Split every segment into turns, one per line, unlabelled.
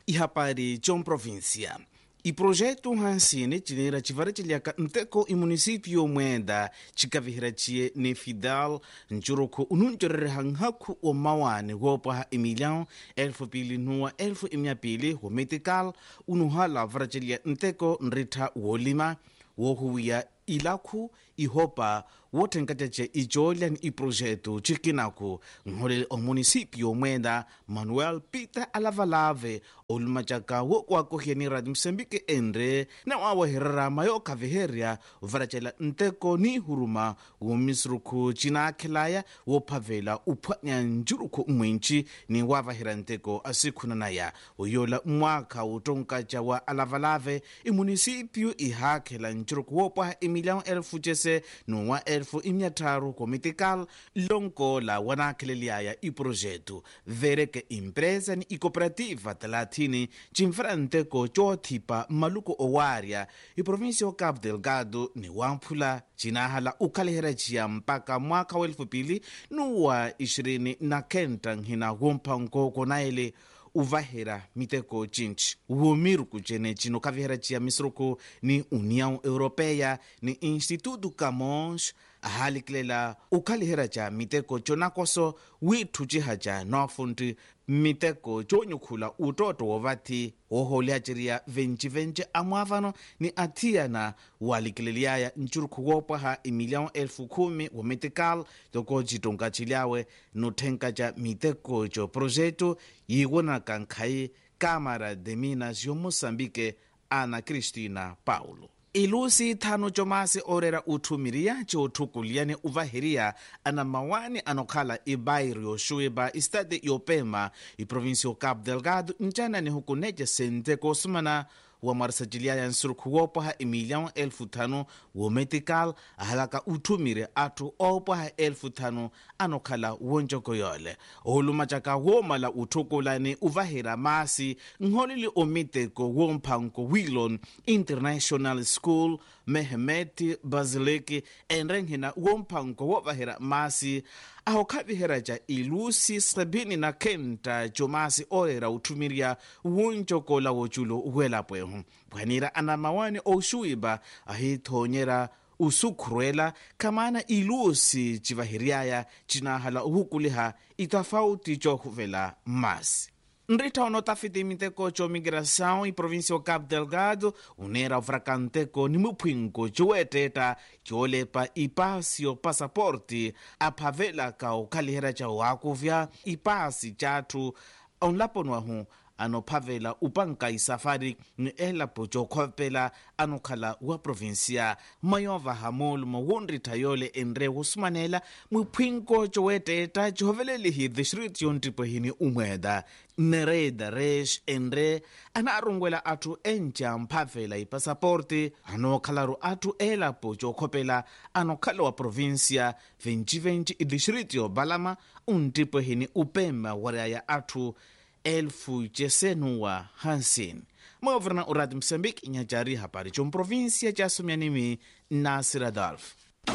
ihapari comprovíncia iprojeto hansine cinera civara ciliaka nteko imunisípio mwenda cikavihira ciye ni fidel ncuruku ununcorere nkhaku wa mawane woopwaha emilhão elfu pili nuwa elfu imiapili wo metical unuhala vara cilia nteko nrittha woolima woohuwiya ilakhu ihopa woothenkacace icoolya ni iprojeto cikinaku nholele omunisípio mwenda manuel peter alavalave olumacaka wookuakohya ni radio moçambique enre na waawahererama yookhaviherya varacela nteko ni ihuruma woomisiruku cinaakhelaya woophavela uphwanya njurukhu mmwinci ni waavahira nteko asikhunanaya oyola mwaakha wotonkaca wa alavalave imunisípio ihaakhela njurukhu woopwaha emilhão elfu cese nuwa elfu imiattaru comitical lonkola wanaakheleliaya iprojeto vereke impresa ni icooperativa talathini cimfera nteko coothipa mmaluko owaarya iprovinsia o cabo delgado ni waamphula cinahala ukhalihera ciya mpaka mwaka wa elfu pili nuwa ishirini na kenta nhina womphanko konaele uvahera miteko cinci womiruku cene cino kavihera ciya misiruku ni união europeia ni instituto camões ahalikilela ukhalihera ca miteko conakoso witthu ciha ca noofunti miteko coonyukhula utooto wovathi woohooliha ciriya venci-venci amwaavano ni athiyana waalikileliaya ncurukhu woopwaha emilhão elfu khumi wo metical toko citonka cilyawe nothenka ca miteko co projeto yiiwonaka nkhai câmara de minas yo moçambique ana cristina paulo ilusi thanu comasi orera uthumiriya coothukuliyane uvaheriya ana mawani anokhala ibairi yoxuiba istade yopema iprovinsia o cabo delgado ncana ni hukunece senteko osumana wa mwarisaciliaya nsurukhu woopwaha emilhão elfu thanu wometical ahalaka uthumire atthu oopwaha elfu thanu anokhala wonjoko yole oolumacaka woomala uthukulani uvahira masi nholeli omiteko woomphanko willon international school mehmet basileki enrenhina woomphanko woovahira masi ahokhavihera ca ilusi sabini na kenta comasi orera uthumiriya wuncokola woculo welapwehu pwanira ana mawani oxuiba ahithoonyera usukhurwela khamana ilusi civahiriaya cinahala uhukuliha itafauti coohuvela masi nritta onotafiti miteko comigração e província o cabo delgado unera ufrakanteko ni muphwinko ciweettetta coolepa ipasi o passaporte aphavelaka okhalihera ca waakuvya ipasi cathu onlaponuahu anophavela upanka isafari ni elapo cokhopela anokhala wa provinsia mayova hamolumo wonrittha yole enre wosumanela mwiphwinko coweettetta cihovelelihi distrito yontipwehini umweda nereda resh enre anaarungwela atthu enca mphavela ipasaporte anookhalaro atthu elapo cookhopela anokhala wa provinsia 2020 idistrito balama untipwehini upema wariaya atthu elfu cesenuwa hansin moovrana uradi moçambique inhacari hapari comprovíncia ca sumyanimi nasir adolf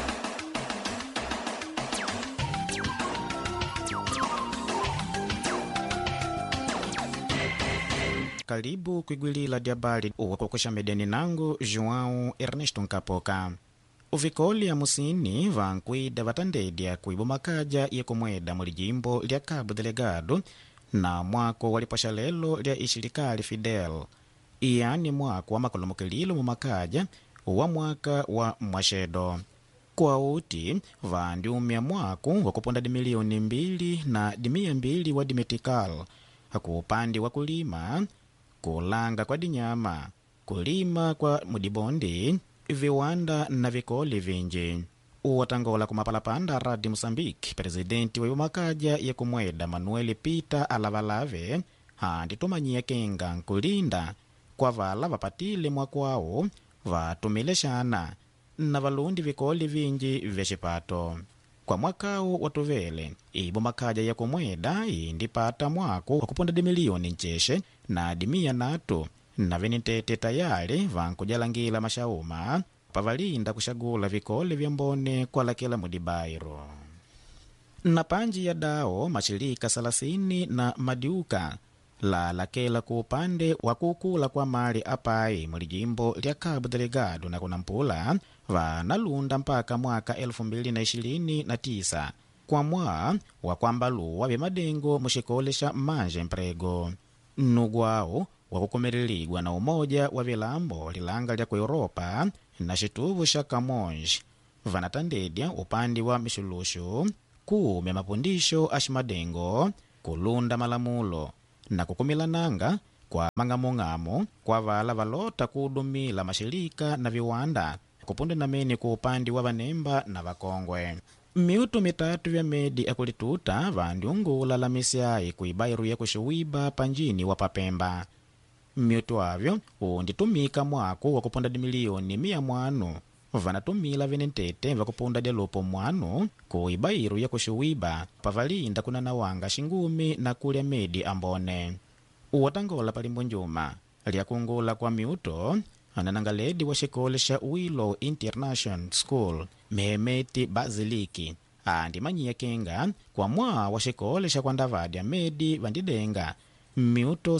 kalibu kwigwilila lya bali uwakokosha medeni nangu joão ernesto nkapoka uvikoli amusini vankwida vatandedya kuibo makaja yekumweda muli jimbo lya cabo delegado na mwako walipasha lelo lya ishilikali fidel iyani mwako wa makolomokililo mumakaja wa mwaka wa mwashedo kwauti vandiumya mwako wakuponda dimilioni mbili na dimia mbili wa dimetikal ku upande wa kulima kulanga kwa dinyama kulima kwa mudibondi viwanda na vikoli vinji uwatangola kumapalapanda radi moçambique presidenti wa makaja yekumweda manuel peter alavalave handi tumanyiya kenga nkulinda kwa vala vapatile mwakwawo vatumile xana na valundi vikoli vinji vya xipato kwa mwakawu watuvele ibo makaja yekumweda indipata mwako wakuponda dimiliyoni ncexe na dimiya natu na venitete tayali vankujalangila maxauma pavalinda kuxagula vikole vya mbone kwalakela mudibairo na panji ya dao mashirika salasini na madiuka lalakela ku upande wa kukula kwa mali apai muli jimbo lya cabo delegado na kunampula vanalunda mpaka mwaka 2029 kwa mwa wa kwambaluwa bya madengo muxikole xa manje mprego nugwawo wakukomelelidwa na umoja wa vilambo lilanga lya ku europa na xituvu xa camões vanatandedya upande wa mixuluxu kume mapundixo a ximadengo kulunda malamulo na kukumilananga kwa mang'among'amo kwa vala valota kudumila maxilika na viwanda kupunde namene ku upande wa vanemba na vakongwe miutu mitatu vya medi akulituta vandiungula la misiai kuibairu ya kuxiwiba panjini wa papemba miutu avyo unditumika mwaku wa kupunda dimilioni mia mwanu vanatumila venentete vakupunda dyalupo mwanu ku ibairu ya kuxiwiba pavalinda kunanawanga xingumi na kulya medi ambone uwatangola palimbo njuma lyakungula kwa miuto ananangaledi wa xikole xa willow international school mehemeti baziliki andimanyiya kenga kwa mwaa wa xikole xa kwandavadya medi vandidenga miuto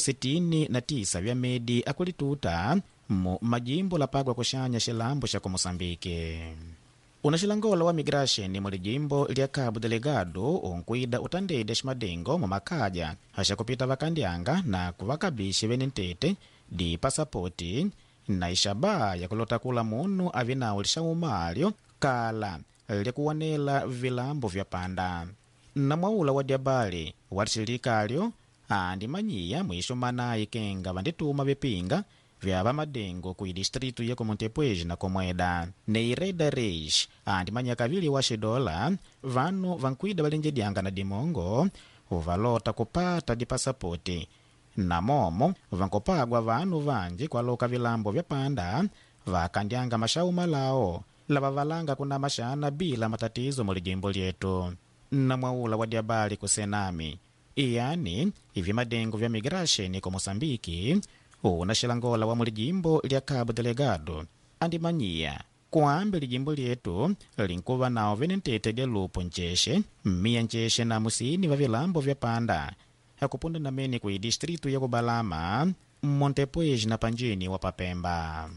69 vya medi akulituta mu majimbo lapagwa kuxanya xilambo xa ku moçambike una xilangola wa migration mu lijimbo lya cabo delegado unkwida utandede ximadengo mu makhaja axakupita vakandyanga na kuvakabixi venentete di pasapoti na ixaba yakulota kula munu avinawu lixaumalyo kala likuwanela vilambo vya panda na mwaula wa dyabali wa lixilikalyo andimanyiya mwixumanayi kenga vandituma vipinga vya vamadengo ku distritu ya kumontepuez na komweda neireda reis andimanya kavili wa xidola vanu vankwida valenjedyanga na dimongo valota kupata dipasapoti na momo vankupagwa vanu vanji kwaloka vilambo vya panda vakandyanga maxau malawo lava valanga kuna maxana bila matatizo mu lijimbo lyetu na mwaula wa dyabali ku senami iyani ivi madengo vya migration ku moçambiki una xilangola wa mulijimbo lya cabo delegado andimanyiya kuambe lijimbo lyetu linkuva nawo venentete lya lupo ncexe mmiya ncexe na musini va vilambo vya panda akupunda namene ku distritu ya kubalama montepuez na panjini wa papemba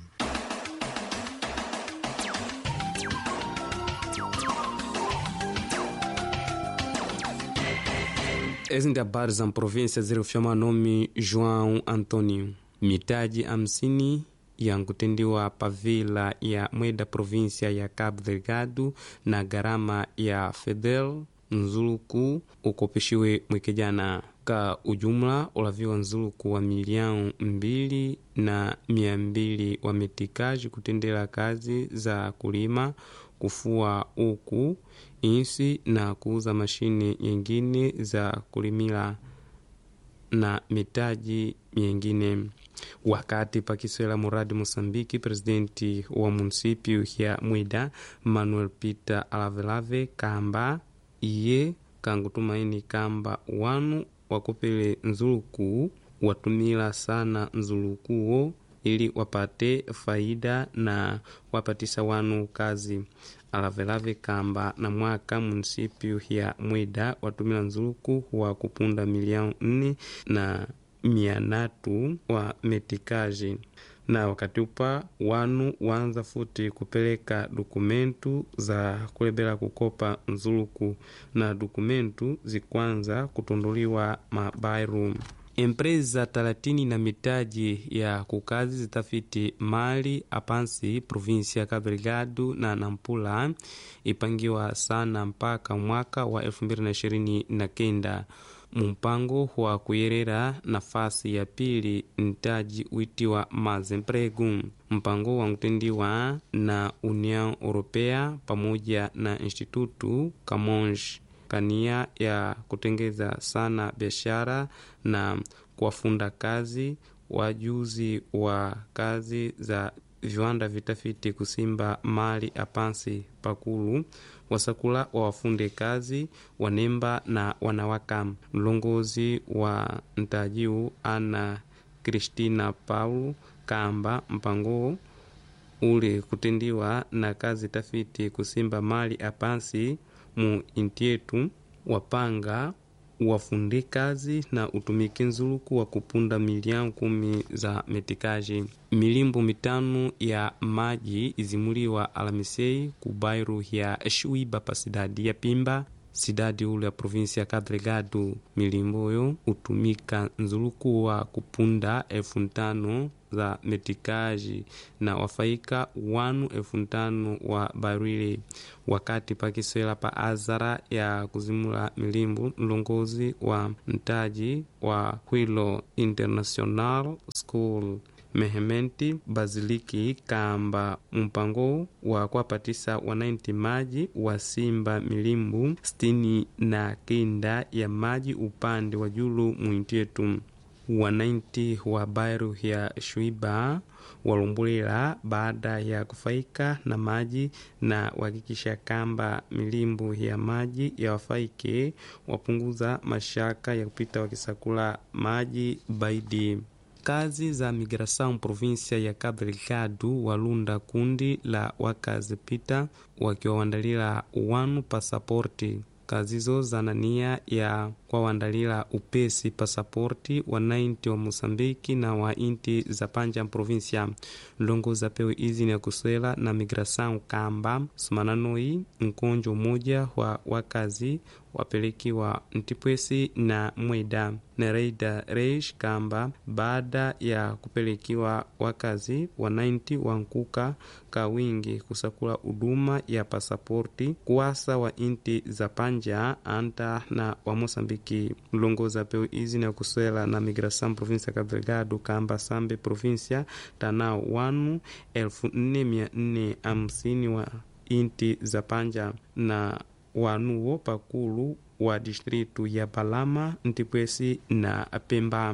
ezi ndi habari za mprovinsia zilifyama nome joão antônio mitaji hamsini yankutendiwa pavila ya mweda provinsia ya cabo delgado na gharama ya fedel nzuluku ukopishiwe mwekejana ka ujumla ulaviwa nzuluku wa milião mbili na mia mbili wa metikaji kutendela kazi za kulima kufua uku insi na kuuza mashine nyingine za kulimila na mitaji mingine wakati pakiswela muradi moçambike presidenti wa munisipio ya mwida manuel peter alavelave kamba iye kangutumaini kamba wanu wakopele nzuluku watumila sana nzulukuwo ili wapate faida na wapatisa wanu kazi alavelave kamba na mwaka munisipio ya mwida watumila nzuluku wa kupunda milioni nne na mia natu wa metikaji na wakati upa wanu wanza futi kupeleka dokumentu za kulebela kukopa nzuluku na dokumentu zikwanza kutunduliwa mabairu empresa talatini na mitaji ya kukazi zitafiti mali apansi provinsia ya Cabo Delgado na Nampula ipangiwa sana mpaka mwaka wa 2029 mumpango wa kuyerera nafasi ya pili mtaji witiwa mazemprego mpango wankutendiwa na união europeia pamoja na institutu camões kania ya kutengeza sana biashara na kuwafunda kazi wajuzi wa kazi za viwanda vitafiti kusimba mali apansi pakulu wasakula wawafunde kazi wanemba na wanawaka mlongozi wa ntajiu ana kristina paulo kamba mpango ule kutendiwa na kazi tafiti kusimba mali apansi mu intietu wapanga wafunde kazi na utumike nzuluku wa kupunda milioni kumi za metikaji. Milimbo mitano ya maji izimuliwa Alamisei ku bairu ya Shuiba pa sidadi ya Pimba sidadi ule ya provinsi ya Cabo Delgado. Milimboyo utumika nzuluku wa kupunda elfu ntano za metikaji na wafaika wanu elfu ntano wa barwile wakati pakiswela pa azara ya kuzimula milimbu mlongozi wa mtaji wa Hwilo International School Mehementi Baziliki kamba mpango wa kuwapatisa wanainti maji wa simba milimbu sitini na kenda ya maji upande wa julu mwintietu wanainti wa bairu ya Shuiba walumbulela baada ya kufaika na maji na wahakikisha kamba milimbu ya maji ya wafaike wapunguza mashaka ya kupita wakisakula maji baidi kazi za migração província ya Cabo Delgado walunda kundi la wakazi pita wakiwawandalila wanu pasaporti kazizo zana nia ya kwawandalila upesi pasaporti wa nainti wa Mosambiki na wa inti za panja provinsia longoza pewe izi ni ya kuswela na migração kamba sumananoi nkonjo umoja wa wakazi wapelekiwa ntipwesi na mweda nereida reish kamba baada ya kupelekiwa wakazi wa 90 wankuka ka wingi kusakula huduma ya pasaporti kuwasa wa inti za panja anta na wa mosambiki mlongoza peu izi na kuswela na migração província Cabo Delgado kamba sambe província tanao wanu elfu nne mia nne hamsini wa inti za panja na wanuwo pakulu wa distritu ya Balama Ntipwesi na Pemba.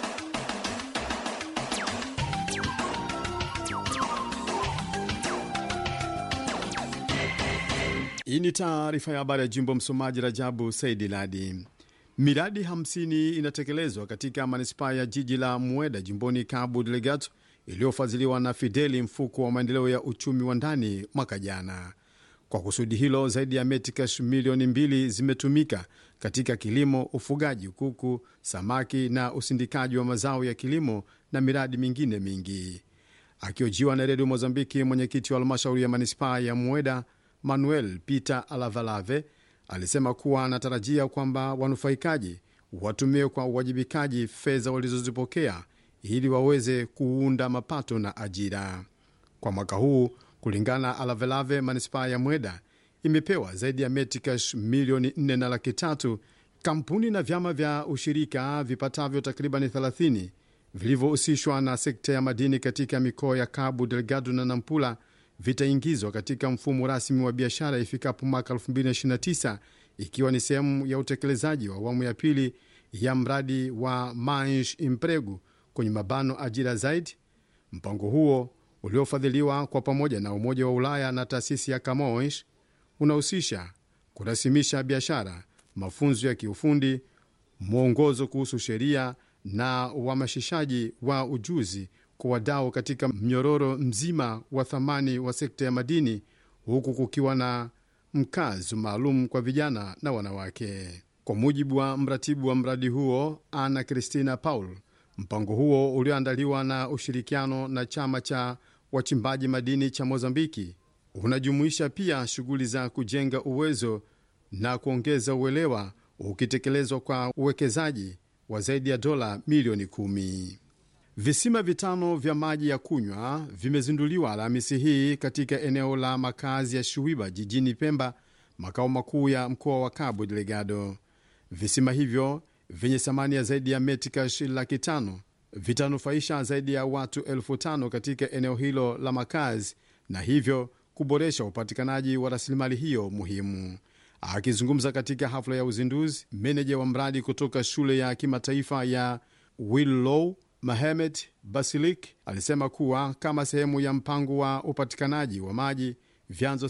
Hii ni taarifa ya habari ya jimbo. Msomaji Rajabu Saidi Ladi. Miradi 50 inatekelezwa katika manispaa ya jiji la Mueda jimboni Cabo Delgado iliyofadhiliwa na Fideli, mfuko wa maendeleo ya uchumi wa ndani mwaka jana. Kwa kusudi hilo zaidi ya metikash milioni mbili zimetumika katika kilimo, ufugaji kuku, samaki na usindikaji wa mazao ya kilimo na miradi mingine mingi. Akiojiwa na redio Mozambiki, mwenyekiti wa halmashauri ya manispaa ya Mueda Manuel Peter Alavalave alisema kuwa anatarajia kwamba wanufaikaji watumie kwa uwajibikaji fedha walizozipokea ili waweze kuunda mapato na ajira kwa mwaka huu. Kulingana na Alavelave, manispaa ya Mweda imepewa zaidi ya metikash milioni nne na laki tatu. Kampuni na vyama vya ushirika vipatavyo takribani 30 vilivyohusishwa na sekta ya madini katika mikoa ya Cabo Delgado na Nampula vitaingizwa katika mfumo rasmi wa biashara ifikapo mwaka 2029 ikiwa ni sehemu ya utekelezaji wa awamu ya pili ya mradi wa Mansh Impregu kwenye mabano ajira zaidi. Mpango huo uliofadhiliwa kwa pamoja na Umoja wa Ulaya na taasisi ya Camões unahusisha kurasimisha biashara, mafunzo ya kiufundi, mwongozo kuhusu sheria na uhamasishaji wa ujuzi kwa wadau katika mnyororo mzima wa thamani wa sekta ya madini, huku kukiwa na mkazo maalum kwa vijana na wanawake. Kwa mujibu wa mratibu wa mradi huo Ana Cristina Paul, mpango huo ulioandaliwa na ushirikiano na chama cha wachimbaji madini cha Mozambiki unajumuisha pia shughuli za kujenga uwezo na kuongeza uelewa, ukitekelezwa kwa uwekezaji wa zaidi ya dola milioni kumi. Visima vitano vya maji ya kunywa vimezinduliwa Alhamisi hii katika eneo la makazi ya Shuiba jijini Pemba, makao makuu ya mkoa wa Cabo Delgado. Visima hivyo vyenye thamani ya zaidi ya metikash laki tano vitanufaisha zaidi ya watu elfu tano katika eneo hilo la makazi na hivyo kuboresha upatikanaji wa rasilimali hiyo muhimu. Akizungumza katika hafla ya uzinduzi, meneja wa mradi kutoka shule ya kimataifa ya Willow Mahemed Basilik alisema kuwa kama sehemu ya mpango wa upatikanaji wa maji, vyanzo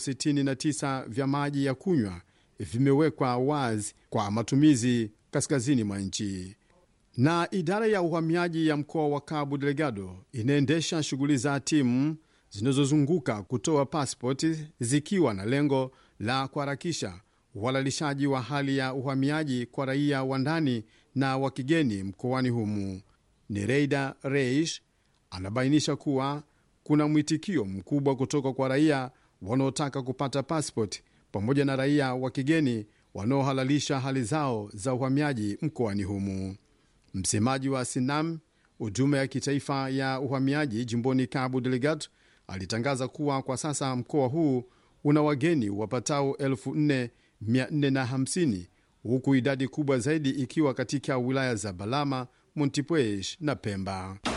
69 vya maji ya kunywa vimewekwa wazi kwa matumizi kaskazini mwa nchi. Na idara ya uhamiaji ya mkoa wa Cabo Delgado inaendesha shughuli za timu zinazozunguka kutoa pasipoti zikiwa na lengo la kuharakisha uhalalishaji wa hali ya uhamiaji kwa raia wa ndani na wa kigeni mkoani humu. Nereida Reish anabainisha kuwa kuna mwitikio mkubwa kutoka kwa raia wanaotaka kupata passport pamoja na raia wa kigeni wanaohalalisha hali zao za uhamiaji mkoani humu. Msemaji wa Sinam, huduma ya kitaifa ya uhamiaji jimboni Cabo Delgado, alitangaza kuwa kwa sasa mkoa huu una wageni wapatao 4450 huku idadi kubwa zaidi ikiwa katika wilaya za Balama, Montepuez na Pemba.